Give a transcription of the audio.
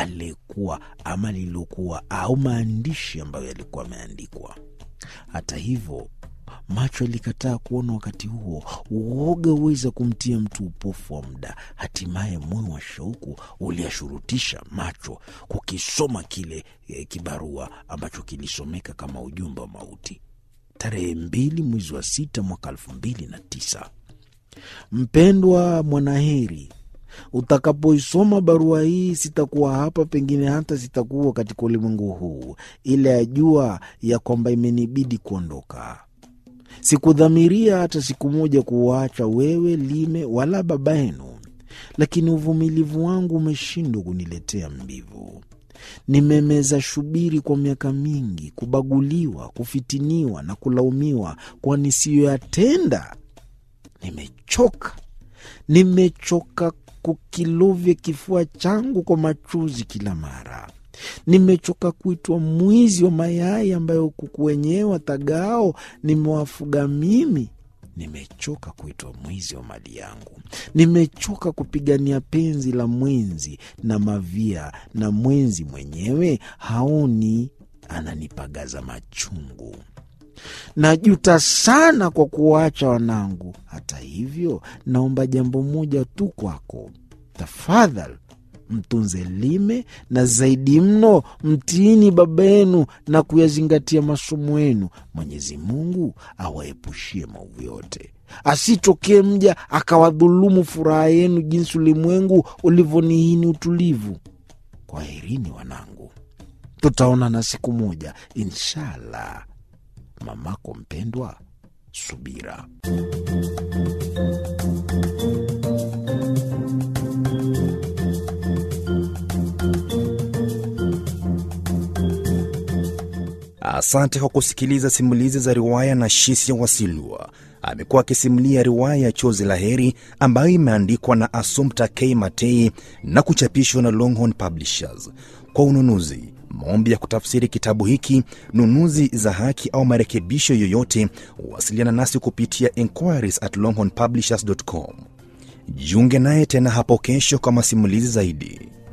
aliyekuwa ama lililokuwa au maandishi ambayo yalikuwa yameandikwa. Hata hivyo macho yalikataa kuona. Wakati huo uoga huweza kumtia mtu upofu wa muda. Hatimaye moyo wa shauku uliashurutisha macho kukisoma kile eh, kibarua ambacho kilisomeka kama ujumbe wa mauti. Tarehe mbili mwezi wa sita mwaka elfu mbili na tisa. Mpendwa Mwanaheri, utakapoisoma barua hii, sitakuwa hapa, pengine hata sitakuwa katika ulimwengu huu, ila yajua ya kwamba imenibidi kuondoka. Sikudhamiria hata siku moja kuwaacha wewe Lime wala baba yenu, lakini uvumilivu wangu umeshindwa kuniletea mbivu. Nimemeza shubiri kwa miaka mingi, kubaguliwa, kufitiniwa na kulaumiwa kwa nisiyoyatenda. Nimechoka, nimechoka kukilovya kifua changu kwa machozi kila mara. Nimechoka kuitwa mwizi wa mayai ambayo kuku wenyewe watagao nimewafuga mimi. Nimechoka kuitwa mwizi wa mali yangu. Nimechoka kupigania penzi la mwenzi na mavia, na mwenzi mwenyewe haoni, ananipagaza machungu. Najuta sana kwa kuwaacha wanangu. Hata hivyo, naomba jambo moja tu kwako, tafadhali mtunze Lime na zaidi mno mtiini baba yenu na kuyazingatia masomo yenu. Mwenyezi Mungu awaepushie maovu yote, asitokee mja akawadhulumu furaha yenu jinsi ulimwengu ulivyonihini utulivu. Kwaherini wanangu, tutaonana siku moja inshallah. Mamako mpendwa, Subira. Asante kwa kusikiliza simulizi za riwaya na Shisia Wasilwa. Amekuwa akisimulia riwaya ya Chozi la Heri ambayo imeandikwa na Assumpta K Matei na kuchapishwa na Longhorn Publishers. Kwa ununuzi, maombi ya kutafsiri kitabu hiki, nunuzi za haki au marekebisho yoyote, wasiliana nasi kupitia inquiries at longhornpublishers.com. Jiunge naye tena hapo kesho kwa masimulizi zaidi.